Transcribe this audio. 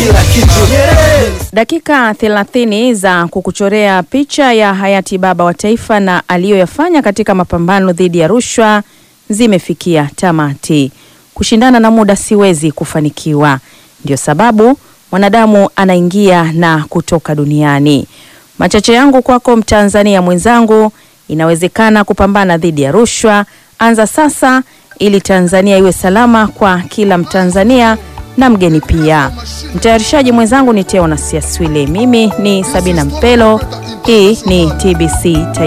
kila kitu. Nyerere. Dakika 30 za kukuchorea picha ya hayati baba wa taifa na aliyoyafanya katika mapambano dhidi ya rushwa zimefikia tamati. Kushindana na muda siwezi kufanikiwa, ndio sababu mwanadamu anaingia na kutoka duniani. Machache yangu kwako Mtanzania mwenzangu, inawezekana kupambana dhidi ya rushwa. Anza sasa ili Tanzania iwe salama kwa kila Mtanzania na mgeni pia. Mtayarishaji mwenzangu ni Teo Nasiaswile, mimi ni Sabina Mpelo. Hii ni TBC Taifa.